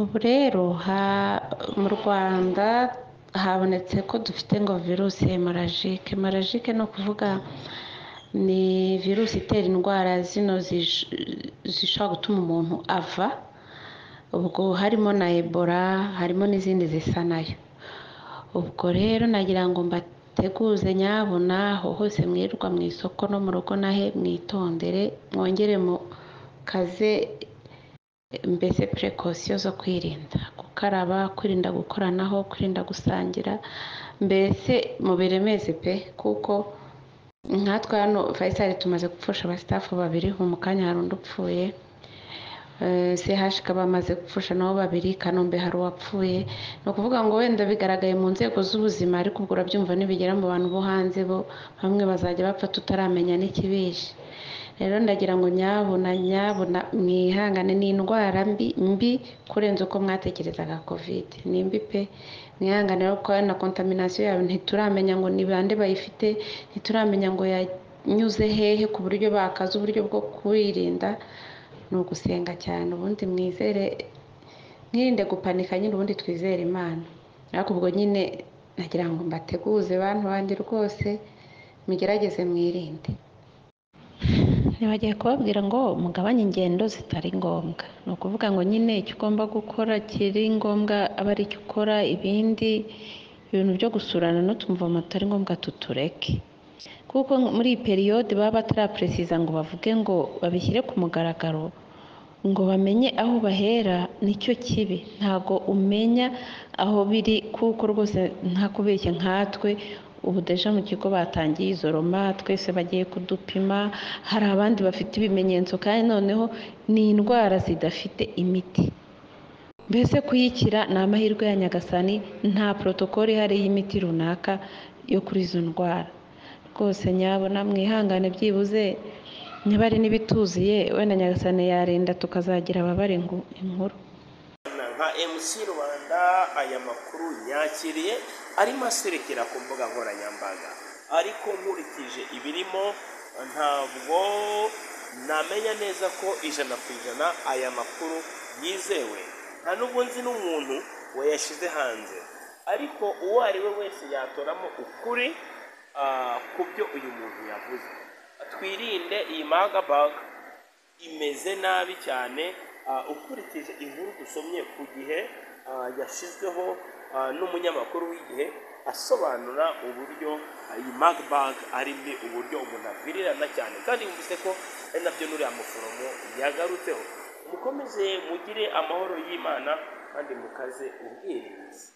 ubu rero mu rwanda habonetse ko dufite ngo virusi hemarajike hemarajike ni ukuvuga ni virusi itera indwara zino zishobora gutuma umuntu ava ubwo harimo na ebola harimo n'izindi zisa nayo ubwo rero nagira ngo mbateguze nyabuna aho hose mwirirwa mu isoko no mu rugo nahe mwitondere mwongere mu kaze mbese purekosiyo zo kwirinda gukaraba kwirinda gukoranaho kwirinda gusangira mbese mubiremeze pe kuko nkatwe hano fayisali tumaze gupfusha abasitafu babiri mu kanya hari undi upfuye sehashika bamaze gupfusha nabo babiri kanombe hari uwapfuye ni ukuvuga ngo wenda bigaragaye mu nzego z'ubuzima ariko ubwo urabyumva nibigera mu bantu bo hanze bo bamwe bazajya bapfa tutaramenya n'ikibishe rero ndagira ngo nyabuna nyabuna mwihangane ni indwara mbi mbi kurenza uko mwatekerezaga kovide ni mbi pe mwihangane kuko na kontaminasiyo yawe ntituramenya ngo ni bande bayifite ntituramenya ngo yanyuze hehe ku buryo bakaza uburyo bwo kwirinda ni ugusenga cyane ubundi mwizere mwirinde gupanika nyine ubundi twizere imana ariko ubwo nyine nagira ngo mbateguze bantu banjye rwose mugerageze mwirinde ntibagiye kubabwira ngo mugabanye ingendo zitari ngombwa ni ukuvuga ngo nyine icyo ugomba gukora kiri ngombwa aba ari icyo ukora ibindi ibintu byo gusurana n'utumvoma tutari ngombwa tutureke kuko muri iyi periyode baba bataraperesiza ngo bavuge ngo babishyire ku mugaragaro ngo bamenye aho bahera nicyo kibi ntabwo umenya aho biri kuko rwose nta kubeshya nkatwe ubu deja mu kigo batangiye izo roma twese bagiye kudupima hari abandi bafite ibimenyetso kandi noneho ni indwara zidafite imiti mbese kuyikira ni amahirwe ya nyagasani nta porotokoli ihari y'imiti runaka yo kuri izo ndwara rwose nyabona mwihangane byibuze niba ari n'ibituziye wenda nyagasane yarinda tukazagira ababare inkuru nka mc rwanda aya makuru yakiriye arimo aserekera ku mbuga nkoranyambaga ariko nkurikije ibirimo ntabwo namenya neza ko ijana ku ijana aya makuru yizewe nta n'ubwo nzi n'umuntu wayashyize hanze ariko uwo ari we wese yatoramo ukuri ku byo uyu muntu yavuze twirinde iyi magabaga imeze nabi cyane ukurikije inkuru dusomye ku gihe yashyizweho n'umunyamakuru w'igihe asobanura uburyo iyi magabaga ari mbi uburyo umuntu abwirirana cyane kandi yumvise ko ari nabyo n'uriya muforomo yagarutseho mukomeze mugire amahoro y'imana kandi mukaze ubwirinzi